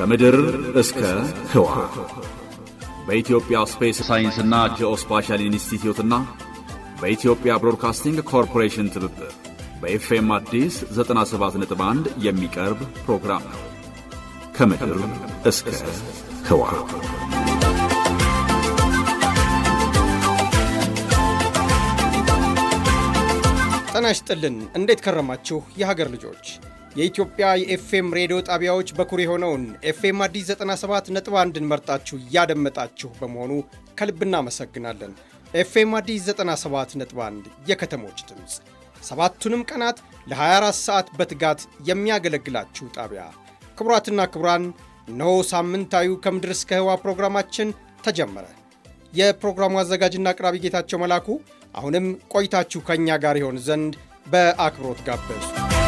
ከምድር እስከ ህዋ በኢትዮጵያ ስፔስ ሳይንስና ጂኦስፓሻል ኢንስቲትዩትና በኢትዮጵያ ብሮድካስቲንግ ኮርፖሬሽን ትብብር በኤፍኤም አዲስ 97.1 የሚቀርብ ፕሮግራም ነው። ከምድር እስከ ህዋ ጤና ይስጥልን። እንዴት ከረማችሁ የሀገር ልጆች? የኢትዮጵያ የኤፍኤም ሬዲዮ ጣቢያዎች በኩር የሆነውን ኤፍኤም አዲስ 97 ነጥብ አንድን መርጣችሁ እያደመጣችሁ በመሆኑ ከልብ እናመሰግናለን። ኤፍኤም አዲስ 97 ነጥብ 1 የከተሞች ድምፅ ሰባቱንም ቀናት ለ24 ሰዓት በትጋት የሚያገለግላችሁ ጣቢያ። ክቡራትና ክቡራን፣ እነሆ ሳምንታዊው ከምድር እስከ ህዋ ፕሮግራማችን ተጀመረ። የፕሮግራሙ አዘጋጅና አቅራቢ ጌታቸው መላኩ አሁንም ቆይታችሁ ከእኛ ጋር ይሆን ዘንድ በአክብሮት ጋበዙ።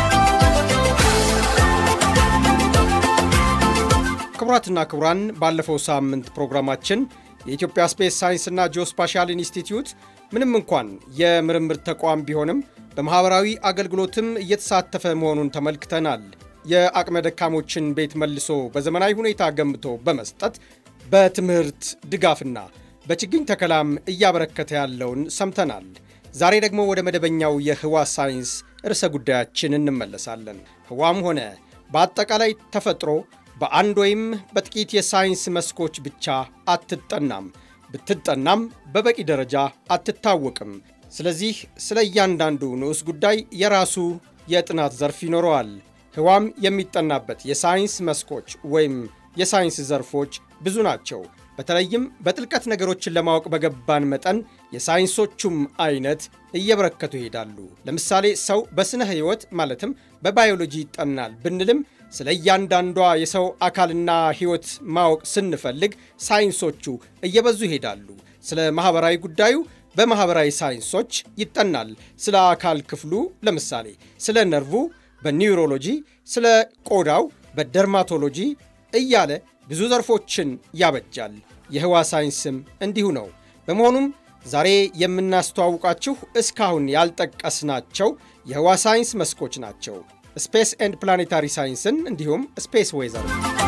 ክቡራትና ክቡራን ባለፈው ሳምንት ፕሮግራማችን የኢትዮጵያ ስፔስ ሳይንስና ጂኦስፓሻል ኢንስቲትዩት ምንም እንኳን የምርምር ተቋም ቢሆንም በማኅበራዊ አገልግሎትም እየተሳተፈ መሆኑን ተመልክተናል። የአቅመ ደካሞችን ቤት መልሶ በዘመናዊ ሁኔታ ገንብቶ በመስጠት በትምህርት ድጋፍና በችግኝ ተከላም እያበረከተ ያለውን ሰምተናል። ዛሬ ደግሞ ወደ መደበኛው የህዋ ሳይንስ ርዕሰ ጉዳያችን እንመለሳለን። ህዋም ሆነ በአጠቃላይ ተፈጥሮ በአንድ ወይም በጥቂት የሳይንስ መስኮች ብቻ አትጠናም። ብትጠናም በበቂ ደረጃ አትታወቅም። ስለዚህ ስለ እያንዳንዱ ንዑስ ጉዳይ የራሱ የጥናት ዘርፍ ይኖረዋል። ህዋም የሚጠናበት የሳይንስ መስኮች ወይም የሳይንስ ዘርፎች ብዙ ናቸው። በተለይም በጥልቀት ነገሮችን ለማወቅ በገባን መጠን የሳይንሶቹም አይነት እየበረከቱ ይሄዳሉ። ለምሳሌ ሰው በስነ ህይወት ማለትም በባዮሎጂ ይጠናል ብንልም ስለ እያንዳንዷ የሰው አካልና ህይወት ማወቅ ስንፈልግ ሳይንሶቹ እየበዙ ይሄዳሉ። ስለ ማኅበራዊ ጉዳዩ በማኅበራዊ ሳይንሶች ይጠናል። ስለ አካል ክፍሉ ለምሳሌ ስለ ነርቩ በኒውሮሎጂ፣ ስለ ቆዳው በደርማቶሎጂ እያለ ብዙ ዘርፎችን ያበጃል። የህዋ ሳይንስም እንዲሁ ነው። በመሆኑም ዛሬ የምናስተዋውቃችሁ እስካሁን ያልጠቀስናቸው የህዋ ሳይንስ መስኮች ናቸው። ስፔስ ኤንድ ፕላኔታሪ ሳይንስን እንዲሁም ስፔስ ዌዘር።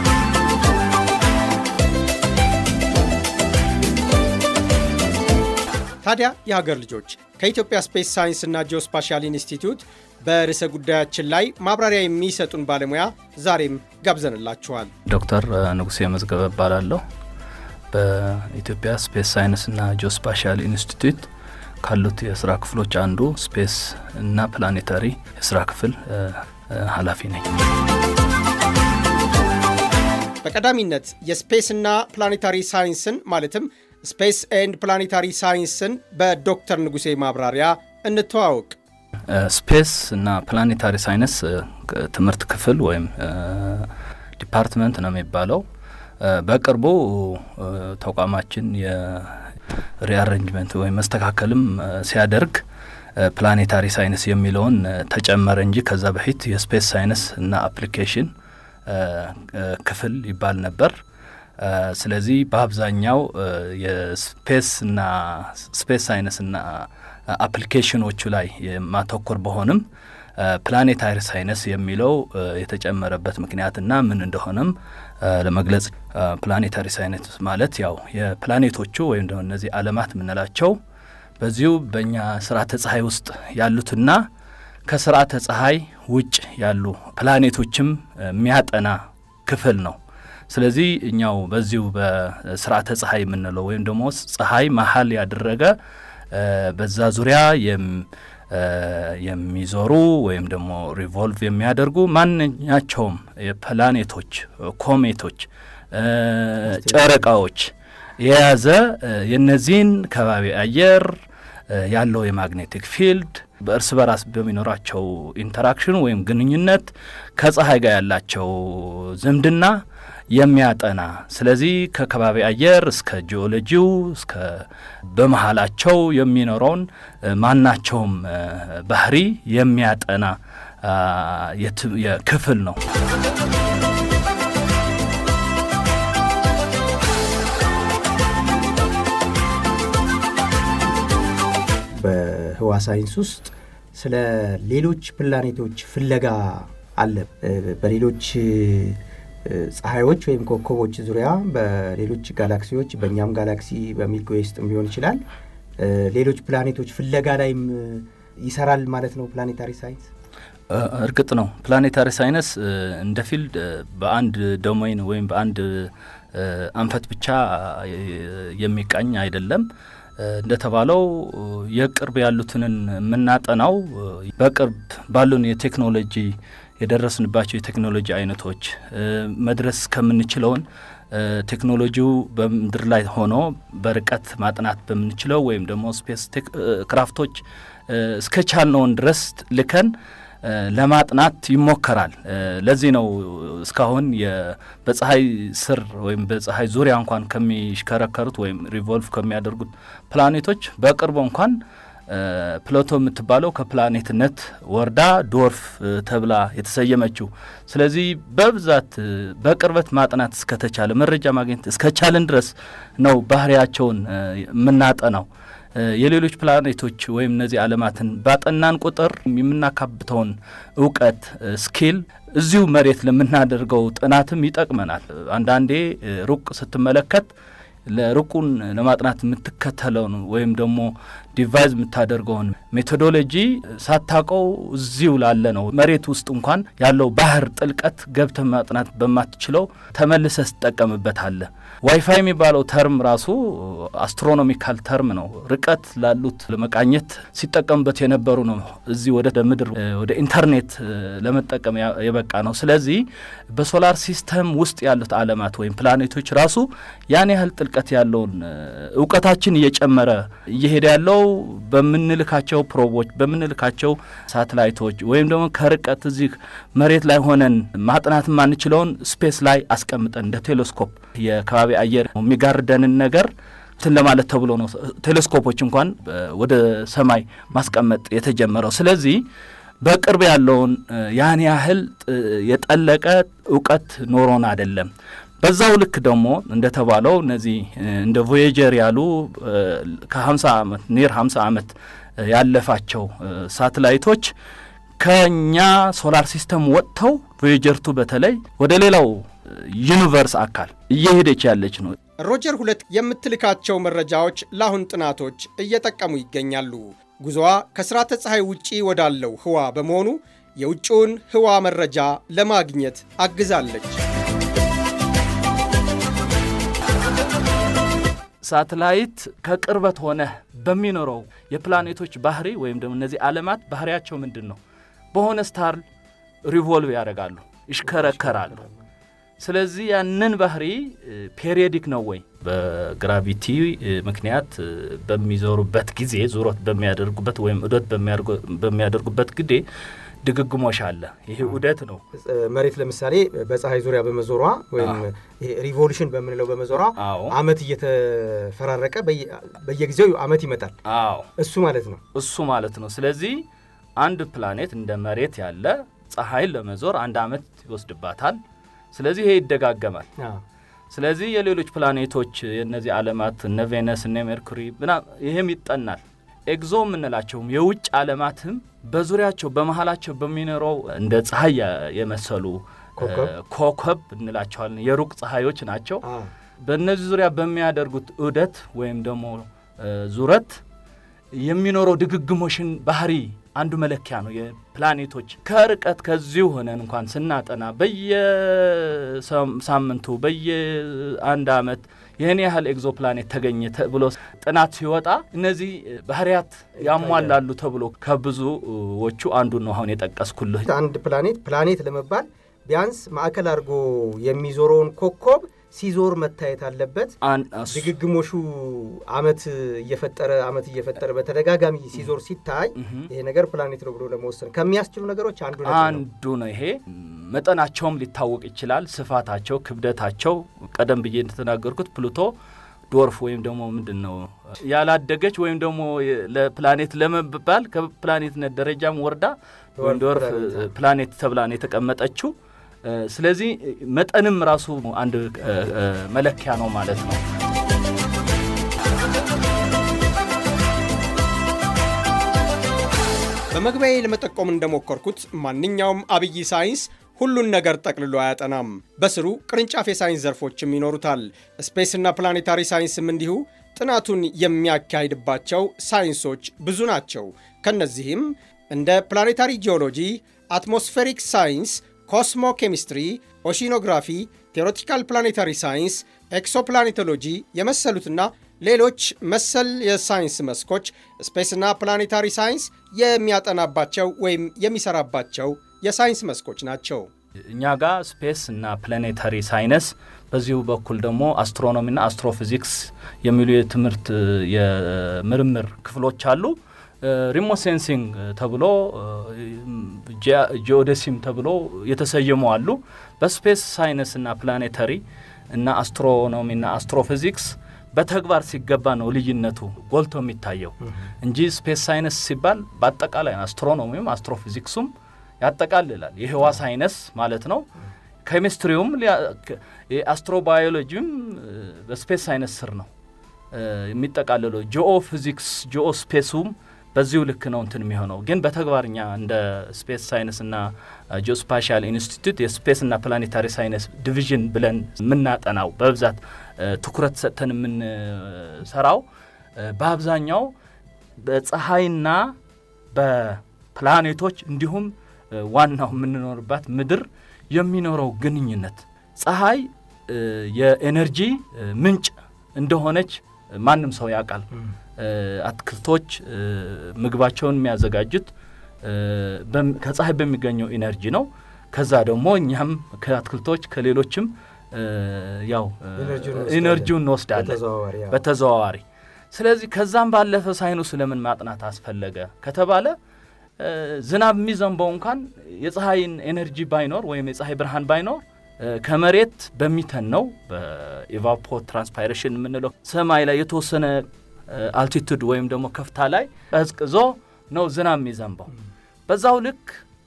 ታዲያ የሀገር ልጆች ከኢትዮጵያ ስፔስ ሳይንስና ጂኦስፓሻል ኢንስቲትዩት በርዕሰ ጉዳያችን ላይ ማብራሪያ የሚሰጡን ባለሙያ ዛሬም ጋብዘንላችኋል። ዶክተር ንጉሴ መዝገበ እባላለሁ። በኢትዮጵያ ስፔስ ሳይንስና ጂኦስፓሻል ኢንስቲትዩት ካሉት የስራ ክፍሎች አንዱ ስፔስ እና ፕላኔታሪ የስራ ክፍል ኃላፊ ነኝ። በቀዳሚነት የስፔስና ፕላኔታሪ ሳይንስን ማለትም ስፔስ ኤንድ ፕላኔታሪ ሳይንስን በዶክተር ንጉሴ ማብራሪያ እንተዋወቅ። ስፔስ እና ፕላኔታሪ ሳይንስ ትምህርት ክፍል ወይም ዲፓርትመንት ነው የሚባለው። በቅርቡ ተቋማችን የሪአሬንጅመንት ወይም መስተካከልም ሲያደርግ ፕላኔታሪ ሳይንስ የሚለውን ተጨመረ እንጂ ከዛ በፊት የስፔስ ሳይንስ እና አፕሊኬሽን ክፍል ይባል ነበር። ስለዚህ በአብዛኛው የስፔስ እና ስፔስ ሳይንስ እና አፕሊኬሽኖቹ ላይ የማተኮር በሆንም ፕላኔታሪ ሳይንስ የሚለው የተጨመረበት ምክንያትና ምን እንደሆነም ለመግለጽ ፕላኔታሪ ሳይንስ ማለት ያው የፕላኔቶቹ ወይም ደግሞ እነዚህ ዓለማት የምንላቸው በዚሁ በእኛ ስርዓተ ፀሐይ ውስጥ ያሉትና ከስርዓተ ፀሐይ ውጭ ያሉ ፕላኔቶችም የሚያጠና ክፍል ነው። ስለዚህ እኛው በዚሁ በስርዓተ ፀሐይ የምንለው ወይም ደግሞ ፀሐይ መሀል ያደረገ በዛ ዙሪያ የሚዞሩ ወይም ደግሞ ሪቮልቭ የሚያደርጉ ማንኛቸውም የፕላኔቶች፣ ኮሜቶች፣ ጨረቃዎች የያዘ የነዚህን ከባቢ አየር ያለው የማግኔቲክ ፊልድ በእርስ በራስ በሚኖራቸው ኢንተራክሽን ወይም ግንኙነት ከፀሐይ ጋር ያላቸው ዝምድና የሚያጠና ስለዚህ ከከባቢ አየር እስከ ጂኦሎጂው እስከ በመሀላቸው የሚኖረውን ማናቸውም ባህሪ የሚያጠና ክፍል ነው። በህዋ ሳይንስ ውስጥ ስለ ሌሎች ፕላኔቶች ፍለጋ አለ። በሌሎች ፀሐዮች ወይም ኮከቦች ዙሪያ በሌሎች ጋላክሲዎች በእኛም ጋላክሲ በሚልክ ዌይ ውስጥም ሊሆን ይችላል ሌሎች ፕላኔቶች ፍለጋ ላይም ይሰራል ማለት ነው ፕላኔታሪ ሳይንስ። እርግጥ ነው ፕላኔታሪ ሳይንስ እንደ ፊልድ በአንድ ዶሜይን ወይም በአንድ አንፈት ብቻ የሚቃኝ አይደለም። እንደተባለው የቅርብ ያሉትንን የምናጠናው በቅርብ ባሉን የቴክኖሎጂ የደረስንባቸው የቴክኖሎጂ አይነቶች መድረስ ከምንችለውን ቴክኖሎጂው በምድር ላይ ሆኖ በርቀት ማጥናት በምንችለው ወይም ደግሞ ስፔስ ክራፍቶች እስከ ቻልነውን ድረስ ልከን ለማጥናት ይሞከራል። ለዚህ ነው እስካሁን በፀሐይ ስር ወይም በፀሐይ ዙሪያ እንኳን ከሚሽከረከሩት ወይም ሪቮልቭ ከሚያደርጉት ፕላኔቶች በቅርቡ እንኳን ፕሎቶ የምትባለው ከፕላኔትነት ወርዳ ዶርፍ ተብላ የተሰየመችው። ስለዚህ በብዛት በቅርበት ማጥናት እስከተቻለ መረጃ ማግኘት እስከቻልን ድረስ ነው ባህሪያቸውን የምናጠናው። የሌሎች ፕላኔቶች ወይም እነዚህ ዓለማትን ባጠናን ቁጥር የምናካብተውን እውቀት ስኪል እዚሁ መሬት ለምናደርገው ጥናትም ይጠቅመናል። አንዳንዴ ሩቅ ስትመለከት ለሩቁን ለማጥናት የምትከተለውን ወይም ደግሞ ዲቫይዝ የምታደርገውን ሜቶዶሎጂ ሳታቀው እዚሁ ላለ ነው መሬት ውስጥ እንኳን ያለው ባህር ጥልቀት ገብተ ማጥናት በማትችለው ተመልሰ ስጠቀምበታለ። ዋይፋይ የሚባለው ተርም ራሱ አስትሮኖሚካል ተርም ነው። ርቀት ላሉት ለመቃኘት ሲጠቀሙበት የነበሩ ነው። እዚህ ወደ ምድር ወደ ኢንተርኔት ለመጠቀም የበቃ ነው። ስለዚህ በሶላር ሲስተም ውስጥ ያሉት ዓለማት ወይም ፕላኔቶች ራሱ ያን ያህል ጥልቀት ያለውን እውቀታችን እየጨመረ እየሄደ ያለው በምንልካቸው ፕሮቦች በምንልካቸው ሳተላይቶች ወይም ደግሞ ከርቀት እዚህ መሬት ላይ ሆነን ማጥናት የማንችለውን ስፔስ ላይ አስቀምጠን እንደ ቴሌስኮፕ የከባቢ አየር የሚጋርደንን ነገር እንትን ለማለት ተብሎ ነው ቴሌስኮፖች እንኳን ወደ ሰማይ ማስቀመጥ የተጀመረው። ስለዚህ በቅርብ ያለውን ያን ያህል የጠለቀ እውቀት ኖሮን አይደለም። በዛው ልክ ደግሞ እንደተባለው እነዚህ እንደ ቮዬጀር ያሉ ከ50 ዓመት ኒር 50 ዓመት ያለፋቸው ሳተላይቶች ከኛ ሶላር ሲስተም ወጥተው ቮዬጀርቱ በተለይ ወደ ሌላው ዩኒቨርስ አካል እየሄደች ያለች ነው። ሮጀር ሁለት የምትልካቸው መረጃዎች ለአሁን ጥናቶች እየጠቀሙ ይገኛሉ። ጉዞዋ ከስርዓተ ፀሐይ ውጪ ወዳለው ህዋ በመሆኑ የውጭውን ህዋ መረጃ ለማግኘት አግዛለች። ሳተላይት ከቅርበት ሆነ በሚኖረው የፕላኔቶች ባህሪ ወይም ደግሞ እነዚህ ዓለማት ባህሪያቸው ምንድን ነው? በሆነ ስታር ሪቮልቭ ያደርጋሉ፣ ይሽከረከራሉ። ስለዚህ ያንን ባህሪ ፔሪዮዲክ ነው ወይ በግራቪቲ ምክንያት በሚዞሩበት ጊዜ ዙሮት በሚያደርጉበት ወይም ዑደት በሚያደርጉበት ጊዜ ድግግሞሽ አለ። ይሄ ዑደት ነው። መሬት ለምሳሌ በፀሐይ ዙሪያ በመዞሯ ወይም ሪቮሉሽን በምንለው በመዞሯ አዎ አመት እየተፈራረቀ በየጊዜው አመት ይመጣል። አዎ እሱ ማለት ነው። እሱ ማለት ነው። ስለዚህ አንድ ፕላኔት እንደ መሬት ያለ ፀሐይን ለመዞር አንድ አመት ይወስድባታል። ስለዚህ ይሄ ይደጋገማል። ስለዚህ የሌሎች ፕላኔቶች የእነዚህ ዓለማት እነ ቬነስ እነ ሜርኩሪ ምና ይህም ይጠናል። ኤግዞ የምንላቸውም የውጭ ዓለማትም በዙሪያቸው በመሀላቸው በሚኖረው እንደ ፀሐይ የመሰሉ ኮከብ ኮከብ እንላቸዋለን የሩቅ ፀሐዮች ናቸው። በእነዚህ ዙሪያ በሚያደርጉት ዑደት ወይም ደግሞ ዙረት የሚኖረው ድግግሞሽን ባህሪ አንዱ መለኪያ ነው። የፕላኔቶች ከርቀት ከዚሁ ሆነን እንኳን ስናጠና በየሳምንቱ በየአንድ ዓመት ይህን ያህል ኤግዞ ፕላኔት ተገኘ ተብሎ ጥናት ሲወጣ እነዚህ ባህሪያት ያሟላሉ ተብሎ ከብዙዎቹ አንዱ ነው አሁን የጠቀስኩልህ። አንድ ፕላኔት ፕላኔት ለመባል ቢያንስ ማዕከል አድርጎ የሚዞረውን ኮከብ ሲዞር መታየት አለበት። አን- እሱ- ድግግሞሹ አመት እየፈጠረ አመት እየፈጠረ በተደጋጋሚ ሲዞር ሲታይ ይሄ ነገር ፕላኔት ነው ብሎ ለመወሰን ከሚያስችሉ ነገሮች አንዱ ነጥብ ነው። አንዱ ነው ይሄ። መጠናቸውም ሊታወቅ ይችላል። ስፋታቸው፣ ክብደታቸው ቀደም ብዬ እንደተናገርኩት ፕሉቶ ዶርፍ ወይም ደግሞ ምንድን ነው ያላደገች ወይም ደግሞ ለፕላኔት ለመባል ከፕላኔትነት ደረጃም ወርዳ ወይም ዶርፍ ፕላኔት። ፕላኔት ተብላ ነው የተቀመጠችው። ስለዚህ መጠንም ራሱ አንድ እ፣ እ፣ መለኪያ ነው ማለት ነው። በመግቢያዬ ለመጠቆም እንደሞከርኩት ማንኛውም አብይ ሳይንስ ሁሉን ነገር ጠቅልሎ አያጠናም። በስሩ ቅርንጫፍ የሳይንስ ዘርፎችም ይኖሩታል። ስፔስና ፕላኔታሪ ሳይንስም እንዲሁ ጥናቱን የሚያካሂድባቸው ሳይንሶች ብዙ ናቸው። ከነዚህም እንደ ፕላኔታሪ ጂኦሎጂ፣ አትሞስፌሪክ ሳይንስ፣ ኮስሞ ኬሚስትሪ፣ ኦሺኖግራፊ፣ ቴዎሬቲካል ፕላኔታሪ ሳይንስ፣ ኤክሶፕላኔቶሎጂ የመሰሉትና ሌሎች መሰል የሳይንስ መስኮች ስፔስና ፕላኔታሪ ሳይንስ የሚያጠናባቸው ወይም የሚሰራባቸው የሳይንስ መስኮች ናቸው። እኛ ጋር ስፔስ እና ፕላኔታሪ ሳይንስ በዚሁ በኩል ደግሞ አስትሮኖሚና አስትሮፊዚክስ የሚሉ የትምህርት የምርምር ክፍሎች አሉ። ሪሞት ሴንሲንግ ተብሎ ጂኦደሲም ተብሎ የተሰየሙ አሉ። በስፔስ ሳይንስ እና ፕላኔታሪ እና አስትሮኖሚና አስትሮፊዚክስ በተግባር ሲገባ ነው ልዩነቱ ጎልቶ የሚታየው እንጂ ስፔስ ሳይንስ ሲባል በአጠቃላይ አስትሮኖሚም አስትሮፊዚክሱም ያጠቃልላል። የህዋ ሳይንስ ማለት ነው። ኬሚስትሪውም የአስትሮባዮሎጂም በስፔስ ሳይንስ ስር ነው የሚጠቃልለው። ጂኦ ፊዚክስ ጂኦ ስፔሱም በዚሁ ልክ ነው እንትን የሚሆነው ግን በተግባርኛ እንደ ስፔስ ሳይንስና ጂኦስፓሻል ኢንስቲትዩት የስፔስና ፕላኔታሪ ሳይንስ ዲቪዥን ብለን የምናጠናው በብዛት ትኩረት ሰጥተን የምንሰራው በአብዛኛው በፀሐይና በፕላኔቶች እንዲሁም ዋናው የምንኖርባት ምድር የሚኖረው ግንኙነት ፀሐይ የኤነርጂ ምንጭ እንደሆነች ማንም ሰው ያውቃል። አትክልቶች ምግባቸውን የሚያዘጋጁት ከፀሐይ በሚገኘው ኢነርጂ ነው። ከዛ ደግሞ እኛም ከአትክልቶች ከሌሎችም ያው ኢነርጂውን እንወስዳለን በተዘዋዋሪ። ስለዚህ ከዛም ባለፈ ሳይንሱ ለምን ማጥናት አስፈለገ ከተባለ ዝናብ የሚዘንበው እንኳን የፀሐይን ኤነርጂ ባይኖር ወይም የፀሐይ ብርሃን ባይኖር ከመሬት በሚተን ነው በኢቫፖ ትራንስፓይሬሽን የምንለው ሰማይ ላይ የተወሰነ አልቲቱድ ወይም ደግሞ ከፍታ ላይ ቀዝቅዞ ነው ዝናብ የሚዘንበው። በዛው ልክ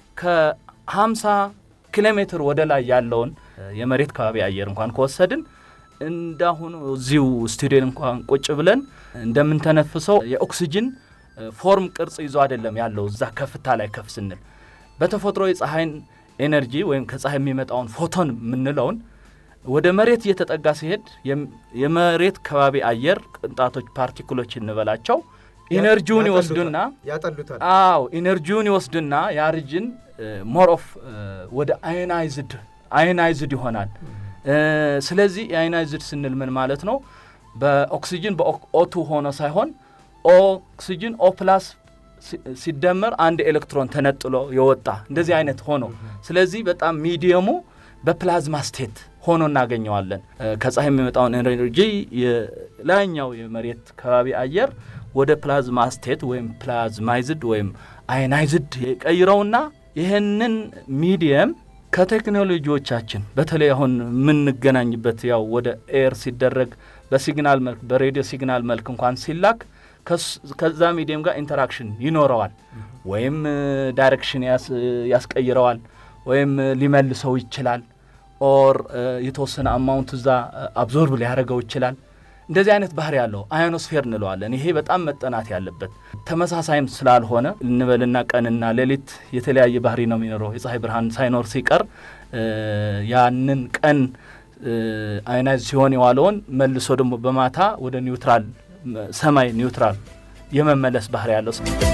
ከ50 ኪሎ ሜትር ወደ ላይ ያለውን የመሬት ከባቢ አየር እንኳን ከወሰድን እንዳሁኑ እዚሁ ስቱዲዮ እንኳን ቁጭ ብለን እንደምንተነፍሰው የኦክሲጅን ፎርም ቅርጽ ይዞ አይደለም ያለው እዛ ከፍታ ላይ ከፍ ስንል በተፈጥሮ የፀሐይን ኤነርጂ ወይም ከፀሐይ የሚመጣውን ፎቶን የምንለውን ወደ መሬት እየተጠጋ ሲሄድ የመሬት ከባቢ አየር ቅንጣቶች ፓርቲክሎች እንበላቸው ኢነርጂውን ይወስዱና ያጠሉታል። አዎ ኢነርጂውን ይወስዱና የአርጅን ሞር ኦፍ ወደ አዮናይዝድ አዮናይዝድ ይሆናል። ስለዚህ የአዮናይዝድ ስንል ምን ማለት ነው? በኦክሲጅን በኦቱ ሆኖ ሳይሆን ኦክሲጅን ኦ ፕላስ ሲደመር አንድ ኤሌክትሮን ተነጥሎ የወጣ እንደዚህ አይነት ሆኖ ስለዚህ በጣም ሚዲየሙ በፕላዝማ ስቴት ሆኖ እናገኘዋለን። ከፀሐይ የሚመጣውን ኤነርጂ የላይኛው የመሬት ከባቢ አየር ወደ ፕላዝማ ስቴት ወይም ፕላዝማይዝድ ወይም አዮናይዝድ የቀይረውና ይህንን ሚዲየም ከቴክኖሎጂዎቻችን በተለይ አሁን የምንገናኝበት ያው ወደ ኤር ሲደረግ በሲግናል መልክ በሬዲዮ ሲግናል መልክ እንኳን ሲላክ ከዛ ሚዲየም ጋር ኢንተራክሽን ይኖረዋል። ወይም ዳይሬክሽን ያስቀይረዋል፣ ወይም ሊመልሰው ይችላል። ኦር የተወሰነ አማውንት እዛ አብዞርብ ሊያደርገው ይችላል። እንደዚህ አይነት ባህሪ ያለው አዮኖስፌር እንለዋለን። ይሄ በጣም መጠናት ያለበት ተመሳሳይም ስላልሆነ እንበልና ቀንና ሌሊት የተለያየ ባህሪ ነው የሚኖረው። የፀሐይ ብርሃን ሳይኖር ሲቀር ያንን ቀን አዮናይዝ ሲሆን የዋለውን መልሶ ደግሞ በማታ ወደ ኒውትራል ሰማይ ኒውትራል የመመለስ ባህሪ ያለው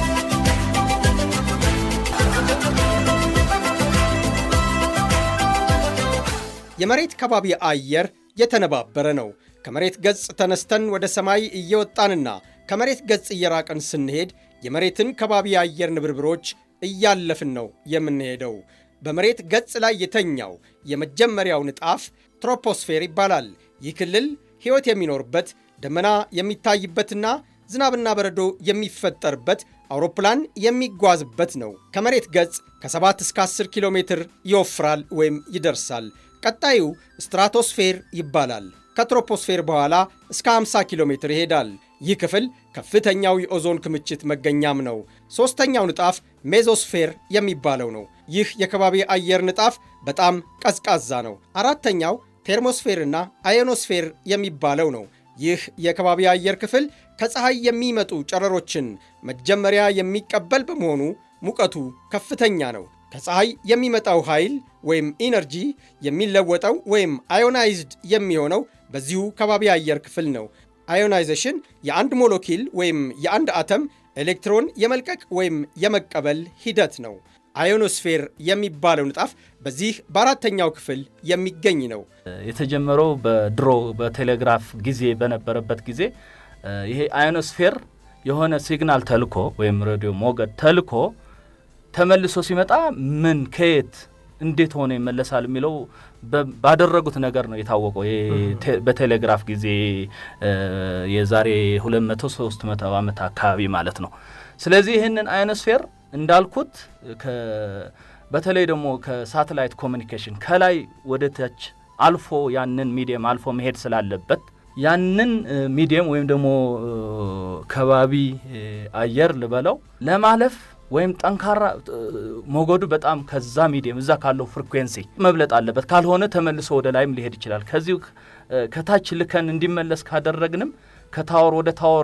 የመሬት ከባቢ አየር የተነባበረ ነው። ከመሬት ገጽ ተነስተን ወደ ሰማይ እየወጣንና ከመሬት ገጽ እየራቅን ስንሄድ የመሬትን ከባቢ አየር ንብርብሮች እያለፍን ነው የምንሄደው። በመሬት ገጽ ላይ የተኛው የመጀመሪያው ንጣፍ ትሮፖስፌር ይባላል። ይህ ክልል ሕይወት የሚኖርበት ደመና የሚታይበትና ዝናብና በረዶ የሚፈጠርበት አውሮፕላን የሚጓዝበት ነው። ከመሬት ገጽ ከ7 እስከ 10 ኪሎ ሜትር ይወፍራል ወይም ይደርሳል። ቀጣዩ ስትራቶስፌር ይባላል። ከትሮፖስፌር በኋላ እስከ 50 ኪሎ ሜትር ይሄዳል። ይህ ክፍል ከፍተኛው የኦዞን ክምችት መገኛም ነው። ሦስተኛው ንጣፍ ሜዞስፌር የሚባለው ነው። ይህ የከባቢ አየር ንጣፍ በጣም ቀዝቃዛ ነው። አራተኛው ቴርሞስፌርና አዮኖስፌር የሚባለው ነው። ይህ የከባቢ አየር ክፍል ከፀሐይ የሚመጡ ጨረሮችን መጀመሪያ የሚቀበል በመሆኑ ሙቀቱ ከፍተኛ ነው። ከፀሐይ የሚመጣው ኃይል ወይም ኢነርጂ የሚለወጠው ወይም አዮናይዝድ የሚሆነው በዚሁ ከባቢ አየር ክፍል ነው። አዮናይዜሽን የአንድ ሞለኪል ወይም የአንድ አተም ኤሌክትሮን የመልቀቅ ወይም የመቀበል ሂደት ነው። አዮኖስፌር የሚባለው ንጣፍ በዚህ በአራተኛው ክፍል የሚገኝ ነው። የተጀመረው በድሮ በቴሌግራፍ ጊዜ በነበረበት ጊዜ ይሄ አዮኖስፌር የሆነ ሲግናል ተልኮ ወይም ሬዲዮ ሞገድ ተልኮ ተመልሶ ሲመጣ ምን ከየት እንዴት ሆነ ይመለሳል የሚለው ባደረጉት ነገር ነው የታወቀው። በቴሌግራፍ ጊዜ የዛሬ 200 300 ዓመት አካባቢ ማለት ነው። ስለዚህ ይህንን አዮኖስፌር እንዳልኩት በተለይ ደግሞ ከሳተላይት ኮሚኒኬሽን ከላይ ወደ ታች አልፎ ያንን ሚዲየም አልፎ መሄድ ስላለበት ያንን ሚዲየም ወይም ደግሞ ከባቢ አየር ልበለው ለማለፍ ወይም ጠንካራ ሞገዱ በጣም ከዛ ሚዲየም እዛ ካለው ፍሪኩዌንሲ መብለጥ አለበት። ካልሆነ ተመልሶ ወደ ላይም ሊሄድ ይችላል። ከዚሁ ከታች ልከን እንዲመለስ ካደረግንም ከታወር ወደ ታወር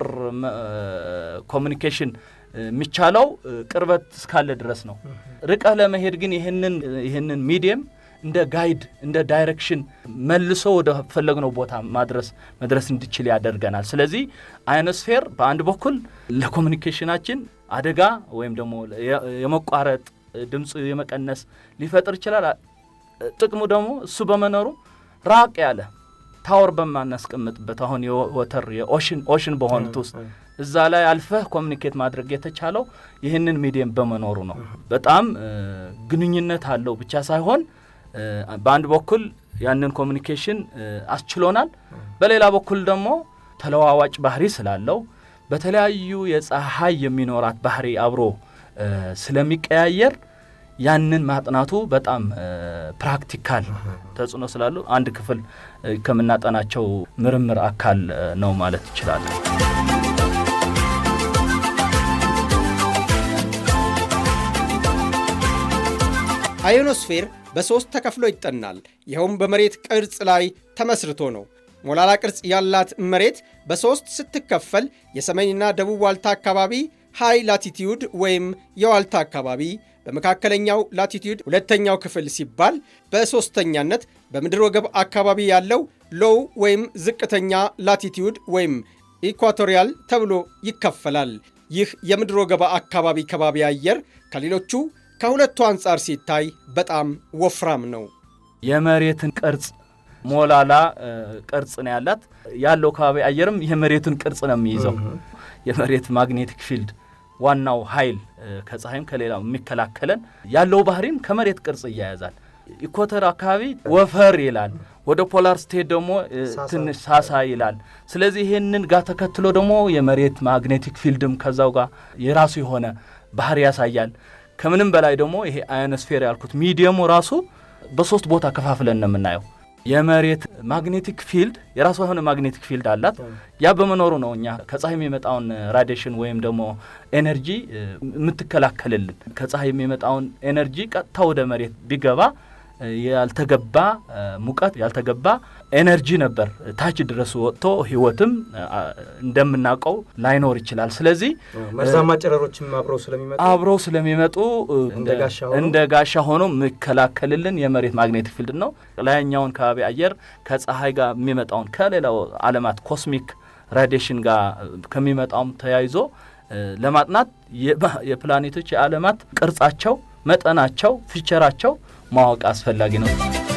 ኮሚኒኬሽን የሚቻለው ቅርበት እስካለ ድረስ ነው። ርቀህ ለመሄድ ግን ይህንን ይህንን ሚዲየም እንደ ጋይድ እንደ ዳይሬክሽን መልሶ ወደ ፈለግነው ቦታ ማድረስ መድረስ እንዲችል ያደርገናል። ስለዚህ አዮኖስፌር በአንድ በኩል ለኮሚኒኬሽናችን አደጋ ወይም ደግሞ የመቋረጥ ድምፁ የመቀነስ ሊፈጥር ይችላል። ጥቅሙ ደግሞ እሱ በመኖሩ ራቅ ያለ ታወር በማናስቀምጥበት አሁን የወተር የኦሽን ኦሽን በሆኑት ውስጥ እዛ ላይ አልፈህ ኮሚኒኬት ማድረግ የተቻለው ይህንን ሚዲየም በመኖሩ ነው። በጣም ግንኙነት አለው ብቻ ሳይሆን በአንድ በኩል ያንን ኮሚኒኬሽን አስችሎናል። በሌላ በኩል ደግሞ ተለዋዋጭ ባህሪ ስላለው በተለያዩ የፀሐይ የሚኖራት ባህሪ አብሮ ስለሚቀያየር ያንን ማጥናቱ በጣም ፕራክቲካል ተጽዕኖ ስላለው አንድ ክፍል ከምናጠናቸው ምርምር አካል ነው ማለት ይችላለን። አዮኖስፌር በሦስት ተከፍሎ ይጠናል። ይኸውም በመሬት ቅርጽ ላይ ተመስርቶ ነው። ሞላላ ቅርጽ ያላት መሬት በሦስት ስትከፈል የሰሜንና ደቡብ ዋልታ አካባቢ ሃይ ላቲቲዩድ ወይም የዋልታ አካባቢ፣ በመካከለኛው ላቲቲዩድ ሁለተኛው ክፍል ሲባል፣ በሦስተኛነት በምድር ወገብ አካባቢ ያለው ሎው ወይም ዝቅተኛ ላቲቲዩድ ወይም ኢኳቶሪያል ተብሎ ይከፈላል። ይህ የምድር ወገባ አካባቢ ከባቢ አየር ከሌሎቹ ከሁለቱ አንጻር ሲታይ በጣም ወፍራም ነው። የመሬትን ቅርጽ ሞላላ ቅርጽ ነው ያላት። ያለው ከባቢ አየርም የመሬቱን ቅርጽ ነው የሚይዘው። የመሬት ማግኔቲክ ፊልድ ዋናው ኃይል ከፀሐይም ከሌላው የሚከላከለን ያለው ባህሪም ከመሬት ቅርጽ እያያዛል። ኢኮተር አካባቢ ወፈር ይላል። ወደ ፖላር ስቴት ደግሞ ትንሽ ሳሳ ይላል። ስለዚህ ይህንን ጋር ተከትሎ ደግሞ የመሬት ማግኔቲክ ፊልድም ከዛው ጋር የራሱ የሆነ ባህሪ ያሳያል። ከምንም በላይ ደግሞ ይሄ አዮኖስፌር ያልኩት ሚዲየሙ ራሱ በሶስት ቦታ ከፋፍለን ነው የምናየው። የመሬት ማግኔቲክ ፊልድ የራሷ የሆነ ማግኔቲክ ፊልድ አላት። ያ በመኖሩ ነው እኛ ከፀሐይ የሚመጣውን ራዲሽን ወይም ደግሞ ኤነርጂ የምትከላከልልን። ከፀሐይ የሚመጣውን ኤነርጂ ቀጥታ ወደ መሬት ቢገባ ያልተገባ ሙቀት ያልተገባ ኤነርጂ ነበር ታች ድረስ ወጥቶ ህይወትም እንደምናውቀው ላይኖር ይችላል። ስለዚህ መርዛማ ጨረሮችም አብረው ስለሚመጡ አብረው ስለሚመጡ እንደ ጋሻ ሆኖ የሚከላከልልን የመሬት ማግኔቲክ ፊልድ ነው። ላይኛውን ከባቢ አየር ከፀሐይ ጋር የሚመጣውን ከሌላው ዓለማት ኮስሚክ ራዲሽን ጋር ከሚመጣውም ተያይዞ ለማጥናት የፕላኔቶች የዓለማት ቅርጻቸው፣ መጠናቸው፣ ፊቸራቸው ማወቅ አስፈላጊ ነው።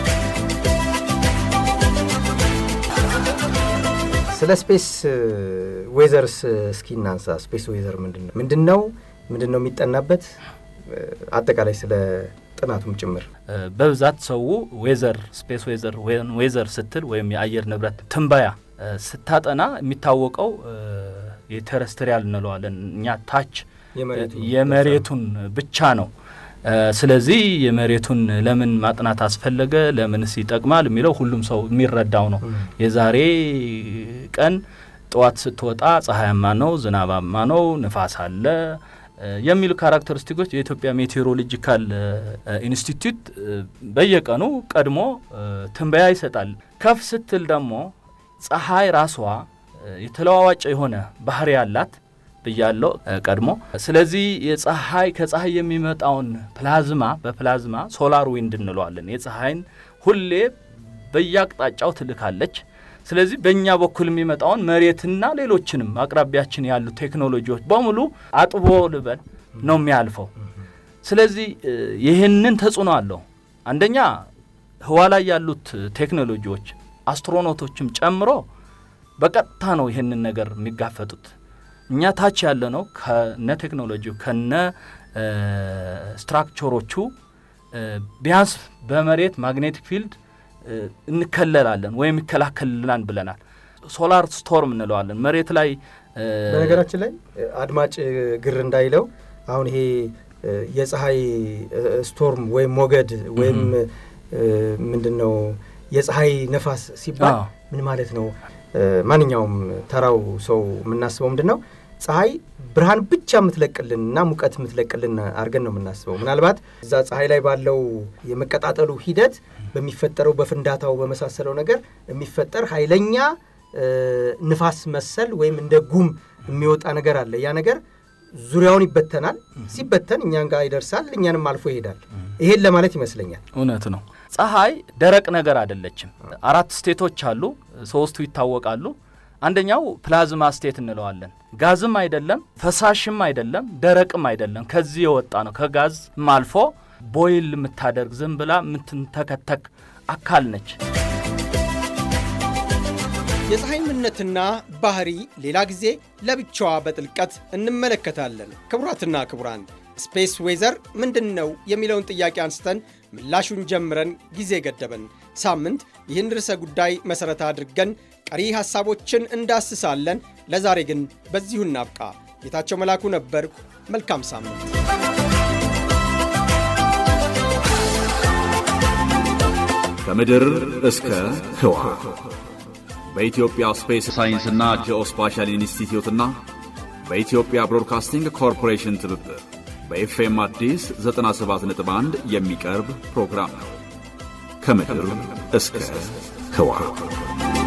ስለ ስፔስ ዌዘርስ እስኪ እናንሳ። ስፔስ ዌዘር ምንድን ነው? ምንድን ነው ምንድን ነው የሚጠናበት? አጠቃላይ ስለ ጥናቱም ጭምር በብዛት ሰው ዌዘር ስፔስ ዌዘር ዌዘር ስትል ወይም የአየር ንብረት ትንበያ ስታጠና የሚታወቀው የቴረስትሪያል እንለዋለን እኛ ታች የመሬቱን ብቻ ነው። ስለዚህ የመሬቱን ለምን ማጥናት አስፈለገ፣ ለምንስ ይጠቅማል የሚለው ሁሉም ሰው የሚረዳው ነው። የዛሬ ቀን ጠዋት ስትወጣ ፀሐያማ ነው፣ ዝናባማ ነው፣ ንፋስ አለ የሚሉ ካራክተሪስቲኮች የኢትዮጵያ ሜቴሮሎጂካል ኢንስቲትዩት በየቀኑ ቀድሞ ትንበያ ይሰጣል። ከፍ ስትል ደግሞ ፀሐይ ራሷ የተለዋዋጭ የሆነ ባህሪ ያላት ብያለው ቀድሞ። ስለዚህ የፀሐይ ከፀሐይ የሚመጣውን ፕላዝማ በፕላዝማ ሶላር ዊንድ እንለዋለን። የፀሐይን ሁሌ በየአቅጣጫው ትልካለች። ስለዚህ በእኛ በኩል የሚመጣውን መሬትና ሌሎችንም አቅራቢያችን ያሉ ቴክኖሎጂዎች በሙሉ አጥቦ ልበል ነው የሚያልፈው። ስለዚህ ይህንን ተጽዕኖ አለው። አንደኛ ህዋ ላይ ያሉት ቴክኖሎጂዎች አስትሮኖቶችም ጨምሮ በቀጥታ ነው ይህንን ነገር የሚጋፈጡት። እኛ ታች ያለ ነው ከነ ቴክኖሎጂው ከነ ስትራክቸሮቹ ቢያንስ በመሬት ማግኔቲክ ፊልድ እንከለላለን ወይም ይከላከልልናል ብለናል። ሶላር ስቶርም እንለዋለን። መሬት ላይ በነገራችን ላይ አድማጭ ግር እንዳይለው አሁን ይሄ የፀሐይ ስቶርም ወይም ሞገድ ወይም ምንድን ነው የፀሐይ ነፋስ ሲባል ምን ማለት ነው? ማንኛውም ተራው ሰው የምናስበው ምንድን ነው? ፀሐይ ብርሃን ብቻ የምትለቅልን እና ሙቀት የምትለቅልን አድርገን ነው የምናስበው። ምናልባት እዛ ፀሐይ ላይ ባለው የመቀጣጠሉ ሂደት በሚፈጠረው በፍንዳታው በመሳሰለው ነገር የሚፈጠር ኃይለኛ ንፋስ መሰል ወይም እንደ ጉም የሚወጣ ነገር አለ። ያ ነገር ዙሪያውን ይበተናል። ሲበተን እኛን ጋር ይደርሳል፣ እኛንም አልፎ ይሄዳል። ይሄን ለማለት ይመስለኛል። እውነት ነው። ፀሐይ ደረቅ ነገር አይደለችም። አራት ስቴቶች አሉ፣ ሶስቱ ይታወቃሉ። አንደኛው ፕላዝማ ስቴት እንለዋለን። ጋዝም አይደለም፣ ፈሳሽም አይደለም፣ ደረቅም አይደለም። ከዚህ የወጣ ነው። ከጋዝም አልፎ ቦይል የምታደርግ ዝም ብላ የምትንተከተክ አካል ነች። የፀሐይ ምንነትና ባህሪ ሌላ ጊዜ ለብቻዋ በጥልቀት እንመለከታለን። ክቡራትና ክቡራን ስፔስ ዌዘር ምንድን ነው የሚለውን ጥያቄ አንስተን ምላሹን ጀምረን ጊዜ ገደበን። ሳምንት ይህን ርዕሰ ጉዳይ መሠረት አድርገን ቀሪ ሐሳቦችን እንዳስሳለን። ለዛሬ ግን በዚሁ እናብቃ። ጌታቸው መላኩ ነበርኩ። መልካም ሳምንት። ከምድር እስከ ህዋ በኢትዮጵያ ስፔስ ሳይንስና ጂኦስፓሻል ኢንስቲትዩትና በኢትዮጵያ ብሮድካስቲንግ ኮርፖሬሽን ትብብር በኤፍኤም አዲስ 97.1 የሚቀርብ ፕሮግራም ነው። ከምድር እስከ ህዋ